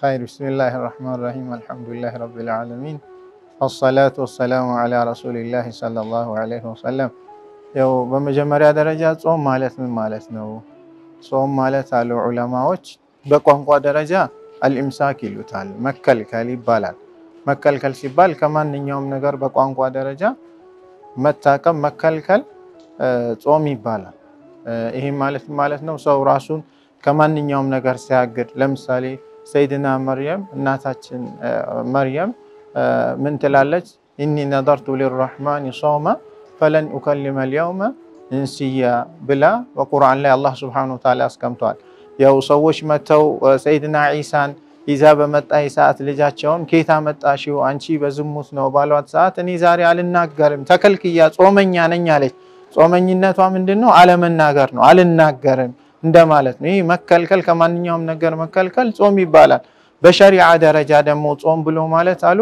ኸይር ቢስሚላህ ራህማን ራሂም አልሐምዱሊላህ ረቢል ዓለሚን አሰላቱ ወሰላሙ ዓላ ረሱሊላህ ሰለላሁ ዓለይሂ ወሰለም። ያው በመጀመሪያ ደረጃ ጾም ማለት ምን ማለት ነው? ጾም ማለት አሉ ዑለማዎች በቋንቋ ደረጃ አልኢምሳክ ይሉታል፣ መከልከል ይባላል። መከልከል ሲባል ከማንኛውም ነገር በቋንቋ ደረጃ መታቀም መከልከል ጾም ይባላል። ይህም ማለት ማለት ነው ሰው ራሱን ከማንኛውም ነገር ሲያግድ ለምሳሌ ሰይድና መርየም እናታችን መርየም ምን ትላለች? ኢኒ ነዘርቱ ሊራሕማን ሶማ ፈለን ኡከሊመ ልየውመ እንስያ ብላ በቁርአን ላይ አላህ ስብሐነሁ ወተዓላ አስቀምጧል። ያው ሰዎች መጥተው ሰይድና ዒሳን ይዛ በመጣይ ሰዓት ልጃቸውን ኬታ መጣሽው አንቺ በዝሙት ነው ባሏት ሰዓት እኔ ዛሬ አልናገርም ተከልክያ ጾመኛ ነኝ አለች። ጾመኝነቷ ምንድን ነው? አለመናገር ነው። አልናገርም እንደማለት ነው። ይህ መከልከል ከማንኛውም ነገር መከልከል ጾም ይባላል። በሸሪዓ ደረጃ ደግሞ ጾም ብሎ ማለት አሉ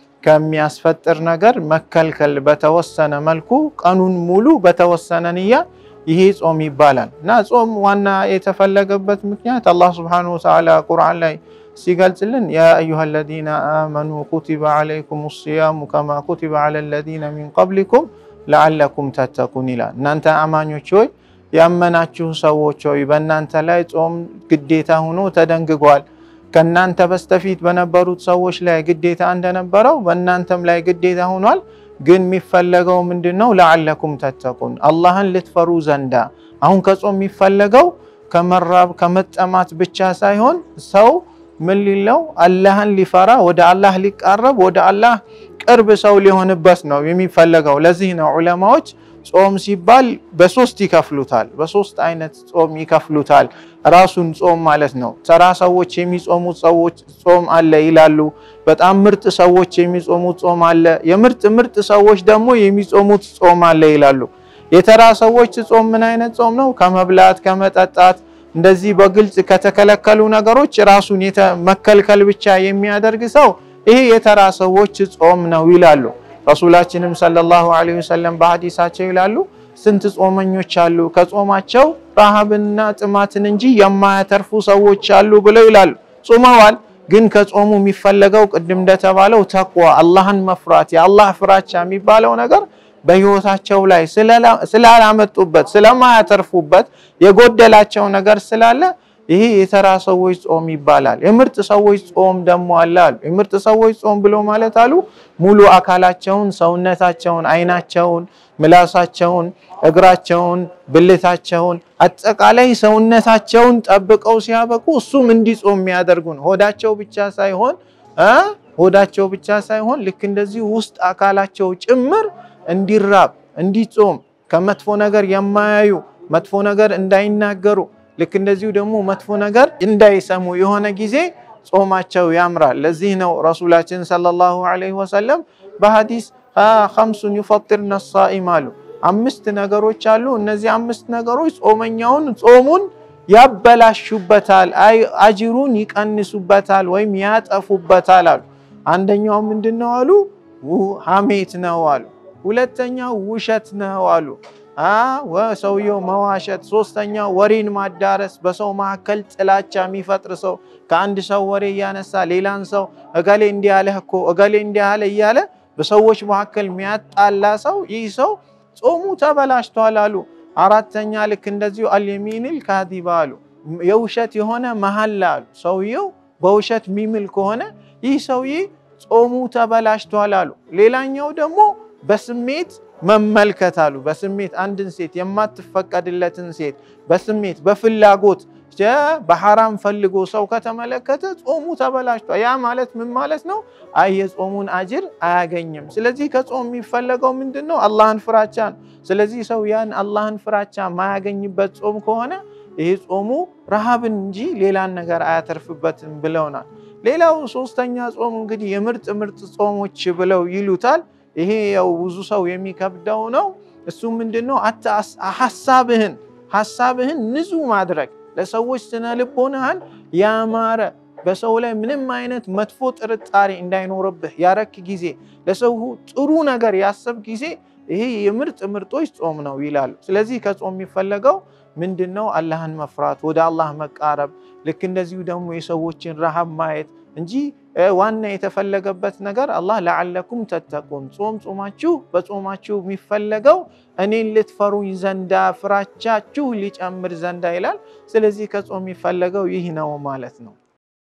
ከሚያስፈጥር ነገር መከልከል በተወሰነ መልኩ ቀኑን ሙሉ በተወሰነ ንያ ይሄ ጾም ይባላል። እና ጾም ዋና የተፈለገበት ምክንያት አላህ ስብሐነሁ ወተዓላ ቁርአን ላይ ሲገልጽልን ያ አዩሃ ለዚነ አመኑ ኩቲበ ዓለይኩም ሲያሙ ከማ ኩቲበ ዓላ ለዚነ ሚን ቀብሊኩም ለዓለኩም ተተቁን ይላል። እናንተ አማኞች ሆይ ያመናችሁ ሰዎች ሆይ በእናንተ ላይ ጾም ግዴታ ሆኖ ተደንግጓል። ከእናንተ በስተፊት በነበሩት ሰዎች ላይ ግዴታ እንደነበረው በእናንተም ላይ ግዴታ ሆኗል። ግን የሚፈለገው ምንድን ነው? ለዓለኩም ተተቁን አላህን ልትፈሩ ዘንዳ። አሁን ከጾም የሚፈለገው ከመራብ ከመጠማት ብቻ ሳይሆን ሰው ምን ሊለው አላህን ሊፈራ ወደ አላህ ሊቃረብ ወደ አላህ ቅርብ ሰው ሊሆንበት ነው የሚፈለገው። ለዚህ ነው ዑለማዎች ጾም ሲባል በሶስት ይከፍሉታል። በሶስት አይነት ጾም ይከፍሉታል። ራሱን ጾም ማለት ነው። ተራ ሰዎች የሚጾሙት ሰዎች ጾም አለ ይላሉ። በጣም ምርጥ ሰዎች የሚጾሙት ጾም አለ። የምርጥ ምርጥ ሰዎች ደግሞ የሚጾሙት ጾም አለ ይላሉ። የተራ ሰዎች ጾም ምን አይነት ጾም ነው? ከመብላት ከመጠጣት እንደዚህ በግልጽ ከተከለከሉ ነገሮች ራሱን መከልከል ብቻ የሚያደርግ ሰው ይሄ የተራ ሰዎች ጾም ነው ይላሉ። ረሱላችንም ሰለላሁ ዐለይሂ ወሰለም በሐዲሳቸው ይላሉ ስንት ጾመኞች አሉ ከጾማቸው ረሃብንና ጥማትን እንጂ የማያተርፉ ሰዎች አሉ ብለው ይላሉ። ጾመዋል፣ ግን ከጾሙ የሚፈለገው ቅድም እንደተባለው ተቅዋ አላህን መፍራት የአላህ ፍራቻ የሚባለው ነገር በህይወታቸው ላይ ስላላመጡበት ስለማያተርፉበት የጎደላቸው ነገር ስላለ ይሄ የተራ ሰዎች ጾም ይባላል። የምርጥ ሰዎች ጾም ደግሞ አለ አሉ። የምርጥ ሰዎች ጾም ብሎ ማለት አሉ ሙሉ አካላቸውን፣ ሰውነታቸውን፣ አይናቸውን፣ ምላሳቸውን፣ እግራቸውን፣ ብልታቸውን አጠቃላይ ሰውነታቸውን ጠብቀው ሲያበቁ እሱም እንዲጾም የሚያደርጉ ነው። ሆዳቸው ብቻ ሳይሆን ሆዳቸው ብቻ ሳይሆን ልክ እንደዚህ ውስጥ አካላቸው ጭምር እንዲራብ እንዲጾም ከመጥፎ ነገር የማያዩ መጥፎ ነገር እንዳይናገሩ ልክ እንደዚሁ ደግሞ መጥፎ ነገር እንዳይሰሙ የሆነ ጊዜ ጾማቸው ያምራል። ለዚህ ነው ረሱላችን ሰለላሁ ዐለይሂ ወሰለም በሐዲስ ኸምሱን ዩፈጢርነ ሳኢም አሉ። አምስት ነገሮች አሉ። እነዚህ አምስት ነገሮች ጾመኛውን ጾሙን ያበላሹበታል፣ አጅሩን ይቀንሱበታል ወይም ያጠፉበታል አሉ። አንደኛው ምንድን ነው አሉ? ሐሜት ነው አሉ። ሁለተኛው ውሸት ነው አሉ። ሰውየው መዋሸት። ሶስተኛው ወሬን ማዳረስ፣ በሰው መካከል ጥላቻ የሚፈጥር ሰው ከአንድ ሰው ወሬ እያነሳ ሌላን ሰው እገሌ እንዲህ አለህ እኮ እገሌ እንዲህ አለ እያለ በሰዎች መካከል የሚያጣላ ሰው ይህ ሰው ጾሙ ተበላሽቷል አሉ። አራተኛ ልክ እንደዚሁ አልየሚንል ካዚባ አሉ። የውሸት የሆነ መሐላ አሉ። ሰውየው በውሸት የሚምል ከሆነ ይህ ሰውዬ ጾሙ ተበላሽቷል አሉ። ሌላኛው ደግሞ በስሜት መመልከት አሉ። በስሜት አንድን ሴት የማትፈቀድለትን ሴት በስሜት በፍላጎት በሐራም ፈልጎ ሰው ከተመለከተ ጾሙ ተበላሽቷል። ያ ማለት ምን ማለት ነው? አይ የጾሙን አጅር አያገኝም። ስለዚህ ከጾም የሚፈለገው ምንድን ነው? አላህን ፍራቻ ነው። ስለዚህ ሰው ያን አላህን ፍራቻ ማያገኝበት ጾም ከሆነ ይሄ ጾሙ ረሃብን እንጂ ሌላን ነገር አያተርፍበትም ብለውናል። ሌላው ሶስተኛ ጾም እንግዲህ የምርጥ ምርጥ ጾሞች ብለው ይሉታል። ይሄ ያው ብዙ ሰው የሚከብደው ነው። እሱ ምንድን ነው? ሀሳብህን ሀሳብህን ንጹህ ማድረግ ለሰዎች ስነ ልቦናህን ያማረ በሰው ላይ ምንም አይነት መጥፎ ጥርጣሬ እንዳይኖርብህ ያረክ ጊዜ ለሰው ጥሩ ነገር ያሰብ ጊዜ ይሄ የምርጥ ምርጦች ጾም ነው ይላሉ። ስለዚህ ከጾም የሚፈለገው ምንድን ነው? አላህን መፍራት፣ ወደ አላህ መቃረብ፣ ልክ እንደዚሁ ደግሞ የሰዎችን ረሃብ ማየት እንጂ ዋና የተፈለገበት ነገር አላህ ለዓለኩም ተተቁን ጾም ጾማችሁ በጾማችሁ የሚፈለገው እኔን ልትፈሩኝ ዘንዳ ፍራቻችሁ ሊጨምር ዘንዳ ይላል። ስለዚህ ከጾም የሚፈለገው ይህ ነው ማለት ነው።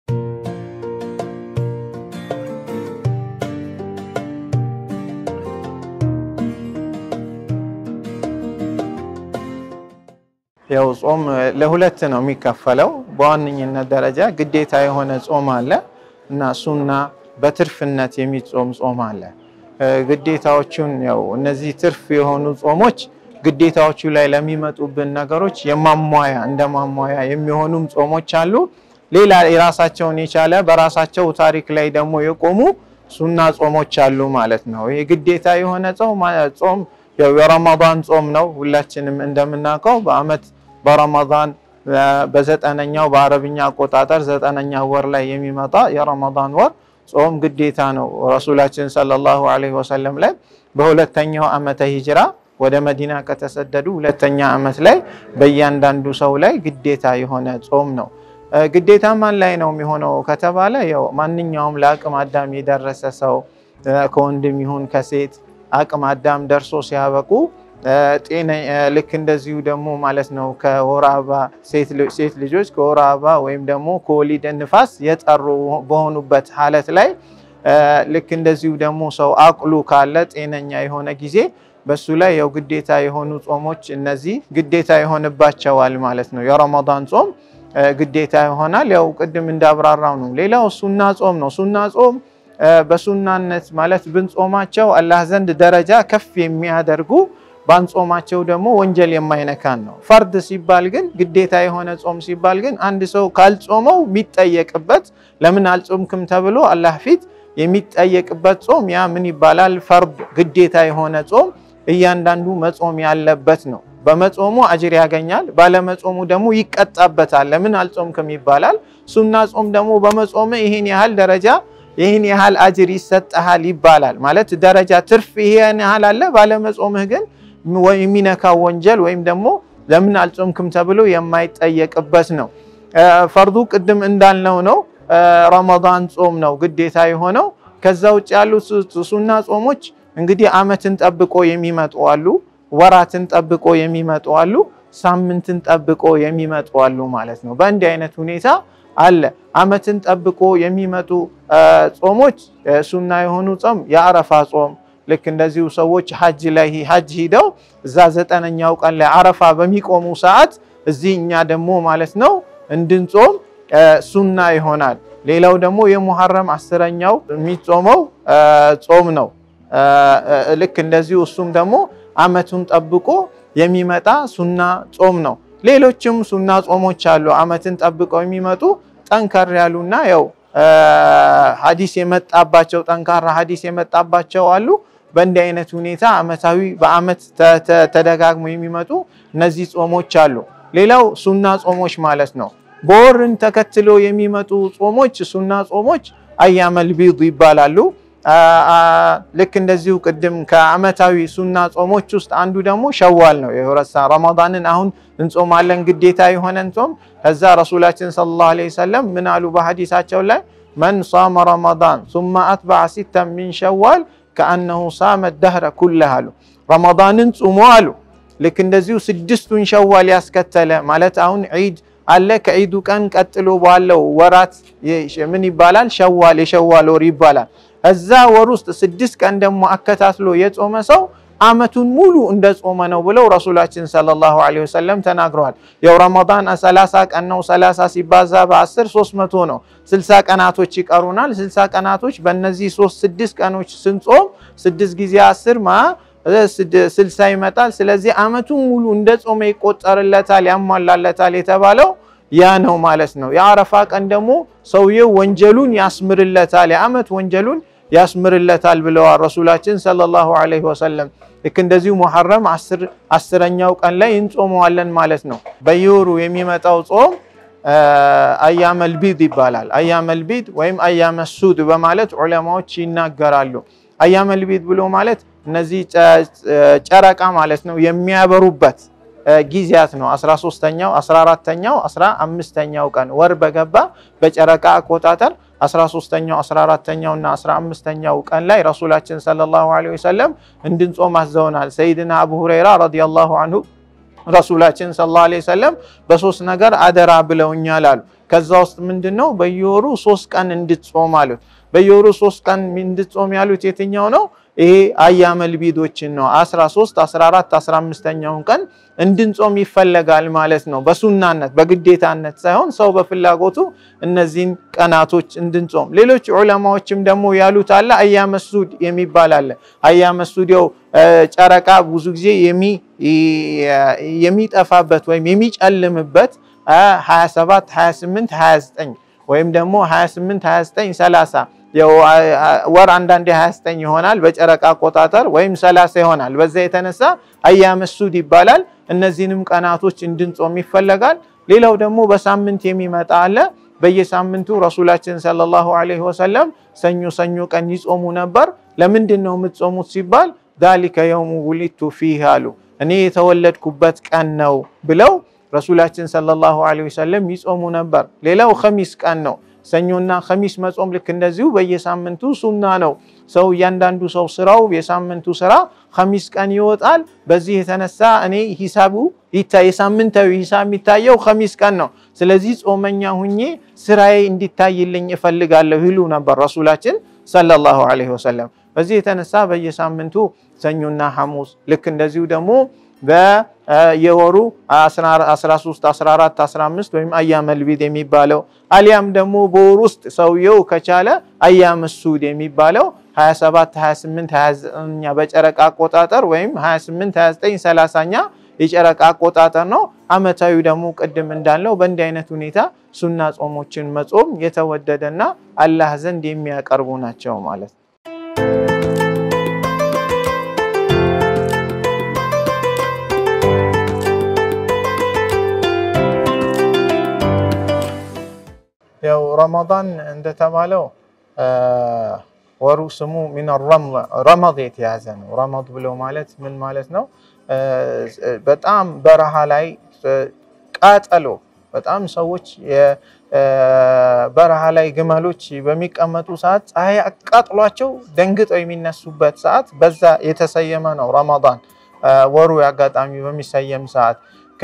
ያው ጾም ለሁለት ነው የሚከፈለው። በዋነኝነት ደረጃ ግዴታ የሆነ ጾም አለ እና ሱና በትርፍነት የሚጾም ጾም አለ። ግዴታዎቹን ያው እነዚህ ትርፍ የሆኑ ጾሞች ግዴታዎቹ ላይ ለሚመጡብን ነገሮች የማሟያ እንደ ማሟያ የሚሆኑም ጾሞች አሉ። ሌላ የራሳቸውን የቻለ በራሳቸው ታሪክ ላይ ደግሞ የቆሙ ሱና ጾሞች አሉ ማለት ነው። ይሄ ግዴታ የሆነ ጾም ያው የረመዳን ጾም ነው። ሁላችንም እንደምናውቀው በአመት በረመዳን በዘጠነኛው በአረብኛ አቆጣጠር ዘጠነኛ ወር ላይ የሚመጣ የረመዳን ወር ጾም ግዴታ ነው። ረሱላችን ሰለላሁ ዐለይሂ ወሰለም ላይ በሁለተኛው ዓመተ ሂጅራ ወደ መዲና ከተሰደዱ ሁለተኛ ዓመት ላይ በእያንዳንዱ ሰው ላይ ግዴታ የሆነ ጾም ነው። ግዴታ ማን ላይ ነው የሚሆነው ከተባለ ያው ማንኛውም ለአቅም አዳም የደረሰ ሰው ከወንድም ይሁን ከሴት አቅም አዳም ደርሶ ሲያበቁ ጤና ልክ እንደዚሁ ደግሞ ማለት ነው ከወር አበባ ሴት ልጆች ከወር አበባ ወይም ደግሞ ከወሊድ ንፋስ የጠሩ በሆኑበት ሀለት ላይ ልክ እንደዚሁ ደግሞ ሰው አቅሉ ካለ ጤነኛ የሆነ ጊዜ በሱ ላይ ያው ግዴታ የሆኑ ጾሞች እነዚህ ግዴታ ይሆንባቸዋል ማለት ነው። የረመዳን ጾም ግዴታ ይሆናል። ያው ቅድም እንዳብራራው ነው። ሌላው ሱና ጾም ነው። ሱና ጾም በሱናነት ማለት ብንጾማቸው አላህ ዘንድ ደረጃ ከፍ የሚያደርጉ ባንጾማቸው ደግሞ ወንጀል የማይነካን ነው። ፈርድ ሲባል ግን ግዴታ የሆነ ጾም ሲባል ግን አንድ ሰው ካልጾመው የሚጠየቅበት ለምን አልጾምክም ተብሎ አላህ ፊት የሚጠየቅበት ጾም ያ ምን ይባላል? ፈርድ ግዴታ የሆነ ጾም እያንዳንዱ መጾም ያለበት ነው። በመጾሙ አጅር ያገኛል፣ ባለመጾሙ ደግሞ ይቀጣበታል። ለምን አልጾምክም ይባላል። ሱና ጾም ደግሞ በመጾም ይህን ያህል ደረጃ ይህን ያህል አጅር ይሰጠሃል ይባላል። ማለት ደረጃ ትርፍ ይሄን ያህል አለ፣ ባለመጾምህ ግን የሚነካው ወንጀል ወይም ደግሞ ለምን አልጾምክም ተብሎ የማይጠየቅበት ነው። ፈርዱ ቅድም እንዳልነው ነው። ረመዳን ጾም ነው ግዴታ የሆነው። ከዛ ውጭ ያሉት ሱና ጾሞች እንግዲህ አመትን ጠብቆ የሚመጡ አሉ፣ ወራትን ጠብቆ የሚመጡ አሉ፣ ሳምንትን ጠብቆ የሚመጡ አሉ ማለት ነው። በእንዲህ አይነት ሁኔታ አለ። አመትን ጠብቆ የሚመጡ ጾሞች ሱና የሆኑ ጾም የአረፋ ጾም ልክ እንደዚሁ ሰዎች ሀጅ ላይ ሀጅ ሂደው እዛ ዘጠነኛው ቀን ላይ አረፋ በሚቆሙ ሰዓት እዚህ እኛ ደግሞ ማለት ነው እንድንጾም ሱና ይሆናል። ሌላው ደግሞ የሙሐረም አስረኛው የሚጾመው ጾም ነው። ልክ እንደዚሁ እሱም ደግሞ አመቱን ጠብቆ የሚመጣ ሱና ጾም ነው። ሌሎችም ሱና ጾሞች አሉ። አመትን ጠብቀው የሚመጡ ጠንከር ያሉና ያው ሀዲስ የመጣባቸው ጠንካራ ሀዲስ የመጣባቸው አሉ። በእንዲህ አይነት ሁኔታ አመታዊ በአመት ተደጋግሞ የሚመጡ እነዚህ ጾሞች አሉ። ሌላው ሱና ጾሞች ማለት ነው። በወርን ተከትሎ የሚመጡ ጾሞች ሱና ጾሞች አያመል ቢድ ይባላሉ። ልክ እንደዚሁ ቅድም ከአመታዊ ሱና ጾሞች ውስጥ አንዱ ደግሞ ሸዋል ነው። የረሳ ረመዳንን አሁን እንጾማለን ግዴታ የሆነን ጾም። ከዛ ረሱላችን ሰለላሁ ዐለይሂ ወሰለም ምን አሉ በሐዲሳቸው ላይ መን ሷመ ረመዳን ሱመ አትበዐ ሲተን ሚን ሸዋል ከአነሁ ሳመ ደህረ ኩለህ አሉ። ረመዳንን ጾሞ አሉ ልክ እንደዚሁ ስድስቱን ሸዋል ያስከተለ ማለት አሁን ዒድ አለ። ከዒዱ ቀን ቀጥሎ ባለው ወራት ምን ይባላል? ሸዋል የሸዋል ወር ይባላል። እዛ ወር ውስጥ ስድስት ቀን ደግሞ አከታትሎ የጾመ ሰው አመቱን ሙሉ እንደ ጾመ ነው ብለው ረሱላችን ሰለላሁ ዐለይሂ ወሰለም ተናግረዋል። ያው ረመዳን ሰላሳ ቀን ነው። ሰላሳ ሲባዛ በአስር ሶስት መቶ ነው። ስልሳ ቀናቶች ይቀሩናል። ስልሳ ቀናቶች በእነዚህ ሶስት ስድስት ቀኖች ስንጾም ስድስት ጊዜ አስር ማ ስልሳ ይመጣል። ስለዚህ አመቱን ሙሉ እንደ ጾመ ይቆጠርለታል፣ ያሟላለታል የተባለው ያ ነው ማለት ነው። የአረፋ ቀን ደግሞ ሰውየው ወንጀሉን ያስምርለታል፣ የአመት ወንጀሉን ያስምርለታል ብለዋል ረሱላችን ሰለላሁ ዐለይሂ ወሰለም። ልክ እንደዚሁ ሙሐረም አስረኛው ቀን ላይ እንጾመዋለን ማለት ነው። በየወሩ የሚመጣው ጾም አያመል ቢድ ይባላል። አያመል ቢድ ወይም አያመ ሱድ በማለት ዑለማዎች ይናገራሉ። አያመል ቢድ ብሎ ማለት እነዚህ ጨረቃ ማለት ነው የሚያበሩበት ጊዜያት ነው። 13ተኛው፣ 14ተኛው፣ 15ተኛው ቀን ወር በገባ በጨረቃ አቆጣጠር 13ተኛው፣ 14ተኛው እና 15ተኛው ቀን ላይ ረሱላችን ሰለላሁ ዐለይሂ ወሰለም እንድንጾም አዘውናል። ሰይድና አቡ ሁረይራ ረዲየላሁ አንሁ ረሱላችን ሰለላሁ ዐለይሂ ወሰለም በሶስት ነገር አደራ ብለውኛል አሉ። ከዛ ውስጥ ምንድን ነው? በየወሩ ሶስት ቀን እንድትጾም አሉት። በየወሩ ሶስት ቀን እንድትጾም ያሉት የትኛው ነው? ይሄ አያመል ቢዶችን ነው። 13፣ 14፣ 15ኛውን ቀን እንድንጾም ይፈለጋል ማለት ነው። በሱናነት በግዴታነት ሳይሆን ሰው በፍላጎቱ እነዚህን ቀናቶች እንድንጾም። ሌሎች ዑለማዎችም ደግሞ ያሉት አለ አያመ ሱድ የሚባል አለ። አያመ ሱድ ያው ጨረቃ ብዙ ጊዜ የሚጠፋበት ወይም የሚጨልምበት 27፣ 28፣ 29 ወይም ደግሞ 28፣ 29፣ 30 ወር አንዳንዴ 29 ይሆናል በጨረቃ አቆጣጠር ወይም 30 ይሆናል። በዛ የተነሳ አያመ ሱድ ይባላል። እነዚህንም ቀናቶች እንድንጾም ይፈለጋል። ሌላው ደግሞ በሳምንት የሚመጣ አለ። በየሳምንቱ ረሱላችን ሰለላሁ ዐለይሂ ወሰለም ሰኞ ሰኞ ቀን ይጾሙ ነበር። ለምንድን ነው የምትጾሙት ሲባል ዛሊከ የውሙ ውሊድቱ ፊህ አሉ። እኔ የተወለድኩበት ቀን ነው ብለው ረሱላችን ሰለላሁ ዐለይሂ ወሰለም ይጾሙ ነበር። ሌላው ኸሚስ ቀን ነው። ሰኞና ኸሚስ መጾም ልክ እንደዚሁ በየሳምንቱ ሱና ነው። ሰው እያንዳንዱ ሰው ስራው የሳምንቱ ስራ ኸሚስ ቀን ይወጣል። በዚህ የተነሳ እኔ ሂሳቡ የሳምንታዊ ሂሳብ የሚታየው ኸሚስ ቀን ነው። ስለዚህ ጾመኛ ሁኜ ስራዬ እንዲታይልኝ እፈልጋለሁ ይሉ ነበር ረሱላችን ሰለላሁ ዐለይሂ ወሰለም። በዚህ የተነሳ በየሳምንቱ ሰኞና ሐሙስ ልክ እንደዚሁ ደግሞ በየወሩ 13፣ 14፣ 15 ወይም አያመል ቢድ የሚባለው አሊያም ደግሞ በወር ውስጥ ሰውየው ከቻለ አያም ሱድ የሚባለው 27፣ 28፣ 29ኛ በጨረቃ አቆጣጠር ወይም 28፣ 29፣ 30ኛ የጨረቃ አቆጣጠር ነው። አመታዊ ደግሞ ቅድም እንዳልነው በእንዲህ አይነት ሁኔታ ሱና ጾሞችን መጾም የተወደደና አላህ ዘንድ የሚያቀርቡ ናቸው ማለት ነው። ያው ረመዳን እንደተባለው ወሩ ስሙ ሚን ረመድ የተያዘ ነው። ረመድ ብሎ ማለት ምን ማለት ነው? በጣም በረሃ ላይ ቃጠሎ፣ በጣም ሰዎች በረሃ ላይ ግመሎች በሚቀመጡ ሰዓት ፀሐይ አቃጥሏቸው ደንግጠው የሚነሱበት ሰዓት በዛ የተሰየመ ነው ረመዳን ወሩ አጋጣሚ በሚሰየም ሰዓት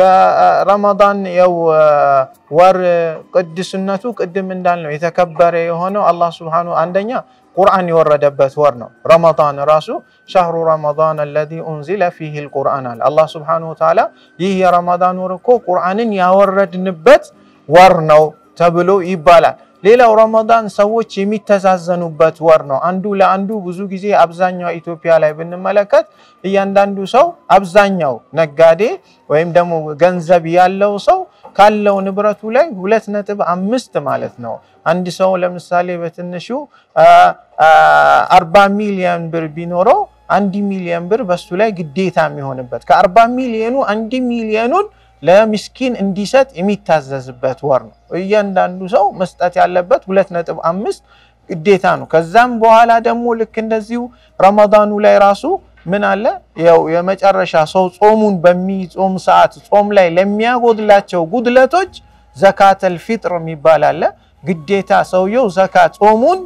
ከረመዳን የው ወር ቅድስነቱ ቅድም እንዳልነው የተከበረ የሆነው አላህ ስብሐነሁ አንደኛ ቁርአን የወረደበት ወር ነው። ረመዳን ራሱ ሸህሩ ረመዳን አለዚ ኡንዚለ ፊህ ልቁርአን አለ አላህ ስብሐነሁ ወተዓላ። ይህ የረመዳን ወር እኮ ቁርአንን ያወረድንበት ወር ነው ተብሎ ይባላል። ሌላው ረመዳን ሰዎች የሚተዛዘኑበት ወር ነው። አንዱ ለአንዱ ብዙ ጊዜ አብዛኛው ኢትዮጵያ ላይ ብንመለከት እያንዳንዱ ሰው አብዛኛው ነጋዴ ወይም ደግሞ ገንዘብ ያለው ሰው ካለው ንብረቱ ላይ ሁለት ነጥብ አምስት ማለት ነው። አንድ ሰው ለምሳሌ በትንሹ አርባ ሚሊዮን ብር ቢኖረው አንድ ሚሊዮን ብር በሱ ላይ ግዴታ የሚሆንበት ከአርባ ሚሊዮኑ አንድ ሚሊዮኑን ለሚስኪን እንዲሰጥ የሚታዘዝበት ወር ነው። እያንዳንዱ ሰው መስጠት ያለበት ሁለት ነጥብ አምስት ግዴታ ነው። ከዛም በኋላ ደግሞ ልክ እንደዚሁ ረመዳኑ ላይ ራሱ ምን አለ ያው የመጨረሻ ሰው ጾሙን በሚጾም ሰዓት ጾም ላይ ለሚያጎድላቸው ጉድለቶች ዘካተል ፊጥር የሚባል አለ። ግዴታ ሰውየው ዘካ ጾሙን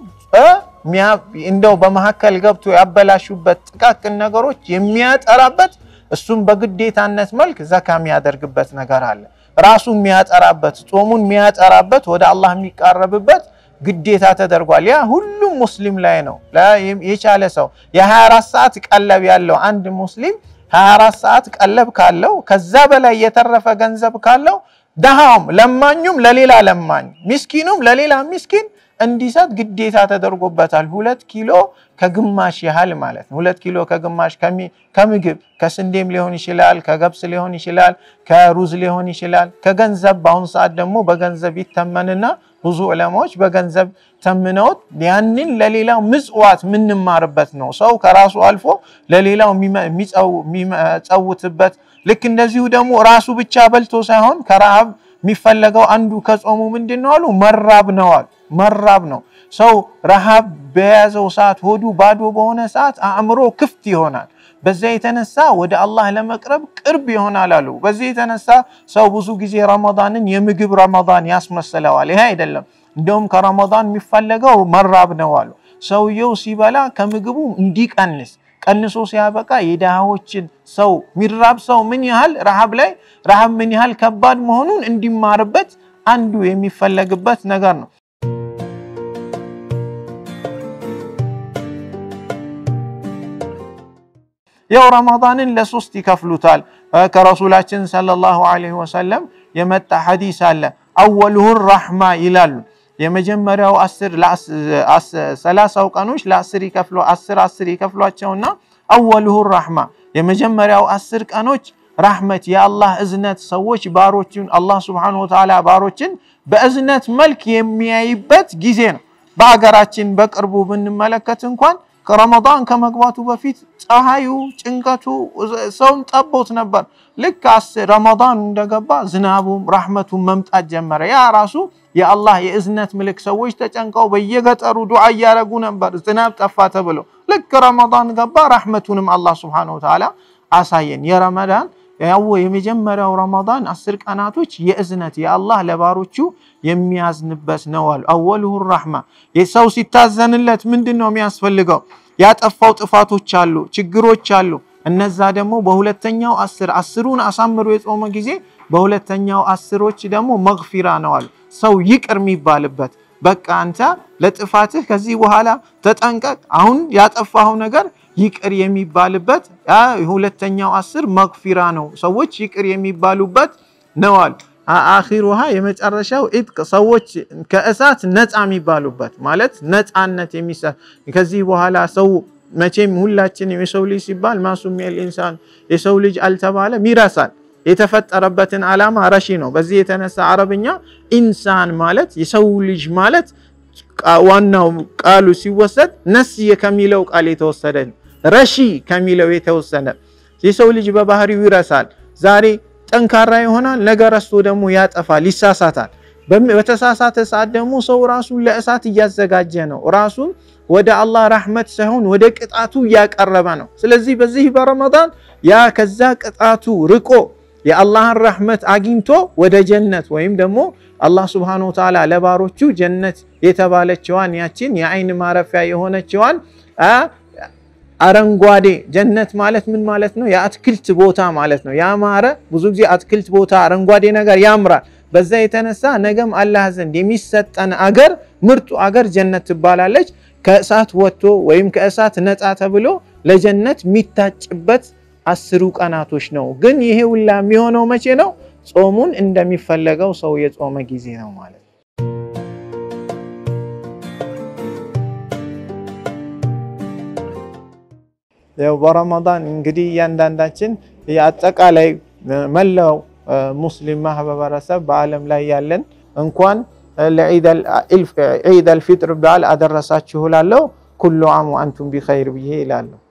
እንደው በመካከል ገብቶ ያበላሹበት ጥቃቅን ነገሮች የሚያጠራበት እሱም በግዴታነት መልክ ዘካ የሚያደርግበት ነገር አለ። ራሱ የሚያጠራበት ጾሙን የሚያጠራበት ወደ አላህ የሚቃረብበት ግዴታ ተደርጓል። ያ ሁሉም ሙስሊም ላይ ነው። የቻለ ሰው የ24 ሰዓት ቀለብ ያለው አንድ ሙስሊም 24 ሰዓት ቀለብ ካለው ከዛ በላይ የተረፈ ገንዘብ ካለው ደሃውም ለማኙም ለሌላ ለማኝ ሚስኪኑም ለሌላ ሚስኪን እንዲሰጥ ግዴታ ተደርጎበታል። ሁለት ኪሎ ከግማሽ ያህል ማለት ነው። ሁለት ኪሎ ከግማሽ ከምግብ ከስንዴም ሊሆን ይችላል፣ ከገብስ ሊሆን ይችላል፣ ከሩዝ ሊሆን ይችላል። ከገንዘብ በአሁኑ ሰዓት ደግሞ በገንዘብ ይተመንና ብዙ ዑለማዎች በገንዘብ ተምነውት ያንን ለሌላው ምጽዋት የምንማርበት ነው። ሰው ከራሱ አልፎ ለሌላው የሚጸውትበት ልክ እንደዚሁ ደግሞ ራሱ ብቻ በልቶ ሳይሆን ከረሃብ የሚፈለገው አንዱ ከጾሙ ምንድን ነው አሉ መራብ ነው አሉ መራብ ነው። ሰው ረሃብ በያዘው ሰዓት ሆዱ ባዶ በሆነ ሰዓት አእምሮ ክፍት ይሆናል። በዚያ የተነሳ ወደ አላህ ለመቅረብ ቅርብ ይሆናል አሉ። በዚህ የተነሳ ሰው ብዙ ጊዜ ረመዳንን የምግብ ረመዳን ያስመስለዋል። ይሄ አይደለም። እንደውም ከረመዳን የሚፈለገው መራብ ነው አሉ። ሰውየው ሲበላ ከምግቡ እንዲቀንስ ቀንሶ ሲያበቃ የድሃዎችን ሰው ሚራብ ሰው ምን ያህል ረሃብ ላይ ረሃብ ምን ያህል ከባድ መሆኑን እንዲማርበት አንዱ የሚፈለግበት ነገር ነው። ያው ረመዳንን ለሶስት ይከፍሉታል። ከረሱላችን ሰለላሁ ዐለይሂ ወሰለም የመጣ ሐዲስ አለ። አወሉሁ ረሕማ ይላሉ። የመጀመሪያው ሰላሳው ቀኖች ለአስር ይከፍሉ አስር አስር ይከፍሏቸውና አወሉሁ ረሕማ የመጀመሪያው አስር ቀኖች ራሕመት የአላህ እዝነት ሰዎች ባሮችን አላህ ስብሓነሁ ወተዓላ ባሮችን በእዝነት መልክ የሚያይበት ጊዜ ነው። በሀገራችን በቅርቡ ብንመለከት እንኳን ከረመዳን ከመግባቱ በፊት ፀሐዩ፣ ጭንቀቱ ሰውን ጠቦት ነበር። ልክ ረመዳን እንደገባ ዝናቡም ራሕመቱን መምጣት ጀመረ። ያ ራሱ የአላህ የእዝነት ምልክ ሰዎች ተጨንቀው በየገጠሩ ዱዓ እያደረጉ ነበር፣ ዝናብ ጠፋ ተብሎ። ልክ ረመዳን ገባ፣ ራሕመቱንም አላህ ስብሓነሁ ወተዓላ አሳየን። የረመዳን ያው የመጀመሪያው ረመዳን አስር ቀናቶች የእዝነት የአላህ ለባሮቹ የሚያዝንበት ነው አሉ። አወልሁ ራሕማ የሰው ሲታዘንለት ምንድን ነው የሚያስፈልገው? ያጠፋው ጥፋቶች አሉ፣ ችግሮች አሉ። እነዛ ደግሞ በሁለተኛው አስር አስሩን አሳምሮ የጾመ ጊዜ በሁለተኛው አስሮች ደግሞ መግፊራ ነው አሉ። ሰው ይቅር የሚባልበት በቃ አንተ ለጥፋትህ ከዚህ በኋላ ተጠንቀቅ፣ አሁን ያጠፋኸው ነገር ይቅር የሚባልበት ሁለተኛው አስር መግፊራ ነው። ሰዎች ይቅር የሚባሉበት ነው አሉ። አኺሩሃ የመጨረሻው ኢጥቅ ሰዎች ከእሳት ነፃ የሚባሉበት ማለት ነፃነት የሚሰ ከዚህ በኋላ ሰው መቼም ሁላችንም የሰው ልጅ ሲባል ማሱሚል ኢንሳን የሰው ልጅ አልተባለም ይረሳል። የተፈጠረበትን ዓላማ ረሺ ነው። በዚህ የተነሳ አረብኛ ኢንሳን ማለት የሰው ልጅ ማለት ዋናው ቃሉ ሲወሰድ ነስየ ከሚለው ቃል የተወሰደ ረሺ ከሚለው የተወሰደ የሰው ልጅ በባህሪው ይረሳል። ዛሬ ጠንካራ ይሆናል፣ ነገ ረስቶ ደግሞ ያጠፋል፣ ይሳሳታል። በተሳሳተ ሰዓት ደግሞ ሰው ራሱን ለእሳት እያዘጋጀ ነው። ራሱን ወደ አላህ ረሕመት ሳይሆን ወደ ቅጣቱ እያቀረበ ነው። ስለዚህ በዚህ በረመዳን ያ ከዛ ቅጣቱ ርቆ የአላህን ረሕመት አግኝቶ ወደ ጀነት ወይም ደግሞ አላህ ስብሓነሁ ወተዓላ ለባሮቹ ጀነት የተባለችዋን ያችን የአይን ማረፊያ የሆነችዋን አረንጓዴ ጀነት ማለት ምን ማለት ነው? የአትክልት ቦታ ማለት ነው። ያማረ ብዙ ጊዜ አትክልት ቦታ አረንጓዴ ነገር ያምራል። በዛ የተነሳ ነገም አላህ ዘንድ የሚሰጠን አገር ምርጡ አገር ጀነት ትባላለች። ከእሳት ወጥቶ ወይም ከእሳት ነፃ ተብሎ ለጀነት የሚታጭበት አስሩ ቀናቶች ነው። ግን ይሄ ሁላ የሚሆነው መቼ ነው? ጾሙን እንደሚፈለገው ሰው የጾመ ጊዜ ነው ማለት ነው። ያው በረመዳን እንግዲህ እያንዳንዳችን የአጠቃላይ መላው ሙስሊም ማህበረሰብ በዓለም ላይ ያለን እንኳን ለዒድ አልፊጥር በዓል አደረሳችሁ እላለሁ። ኩሉ ዓም ወአንቱም ቢኸይር ብዬ ይላለሁ።